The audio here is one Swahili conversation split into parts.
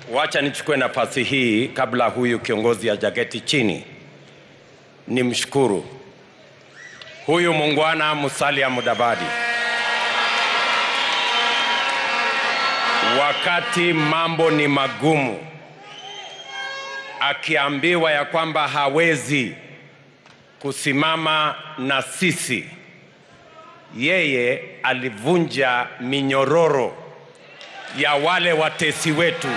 Wacha nichukue nafasi hii kabla huyu kiongozi hajaketi chini, nimshukuru huyu muungwana Musalia Mudavadi. Wakati mambo ni magumu, akiambiwa ya kwamba hawezi kusimama na sisi, yeye alivunja minyororo ya wale watesi wetu,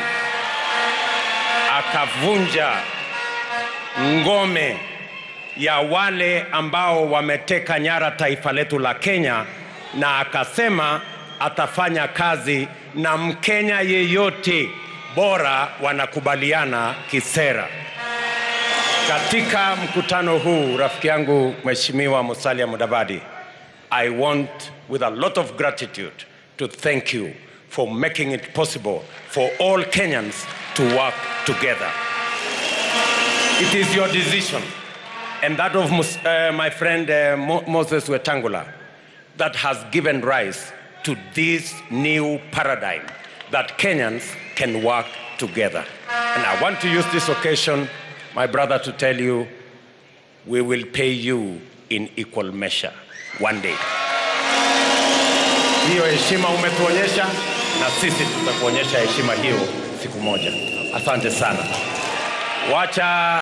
akavunja ngome ya wale ambao wameteka nyara taifa letu la Kenya, na akasema atafanya kazi na Mkenya yeyote bora wanakubaliana kisera. Katika mkutano huu, rafiki yangu Mheshimiwa Musalia Mudavadi, I want with a lot of gratitude to thank you for making it possible for all Kenyans to work together. It is your decision and that of Mus- uh, my friend uh, Mo- Moses Wetangula that has given rise to this new paradigm that Kenyans can work together. And I want to use this occasion, my brother, to tell you we will pay you in equal measure one day. Hiyo heshima umetuonyesha na sisi tutakuonyesha heshima hiyo siku moja. Asante sana. Wacha